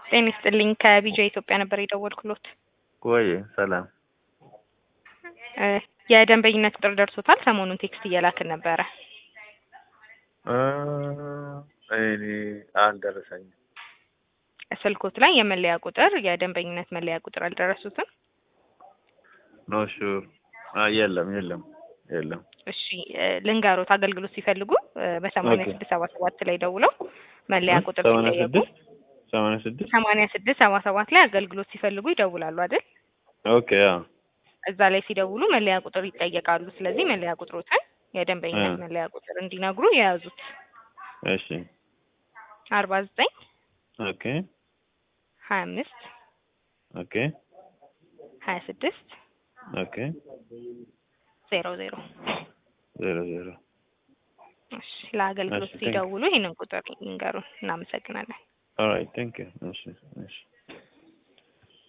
ጤና ይስጥልኝ ከቢጃ ኢትዮጵያ ነበር የደወልኩሎት። ወይ ሰላም እ የደንበኝነት ቁጥር ደርሶታል። ሰሞኑን ቴክስት እየላክን ነበረ። እ እኔ አልደረሰኝም። ስልኮት ላይ የመለያ ቁጥር የደንበኝነት መለያ ቁጥር አልደረሱትም? ኖ ሹር የለም የለም የለም። እሺ እ ልንገሮት አገልግሎት ሲፈልጉ እ በሰማንያ ኦኬ። ስድስት ሰባ ሰባት ላይ ደውለው መለያ ቁጥር ሰማንያ ሲጠየቁ ስድስት ሰማንያ ስድስት ሰማንያ ስድስት ሰባ ሰባት ላይ አገልግሎት ሲፈልጉ ይደውላሉ አይደል? ኦኬ አዎ እዛ ላይ ሲደውሉ መለያ ቁጥር ይጠየቃሉ። ስለዚህ መለያ ቁጥሮትን የደንበኝነት እ መለያ ቁጥር እንዲነግሩ የያዙት እሺ አርባ ዘጠኝ ኦኬ ሀያ አምስት ኦኬ ሀያ ስድስት ኦኬ ዜሮ ዜሮ ዜሮ ዜሮ እሺ ለአገልግሎት እሺ ቴንክ ሲደውሉ ይህንን ቁጥር ይንገሩን። እናመሰግናለን። ኦልራይት ቴንክ ዩ እሺ እሺ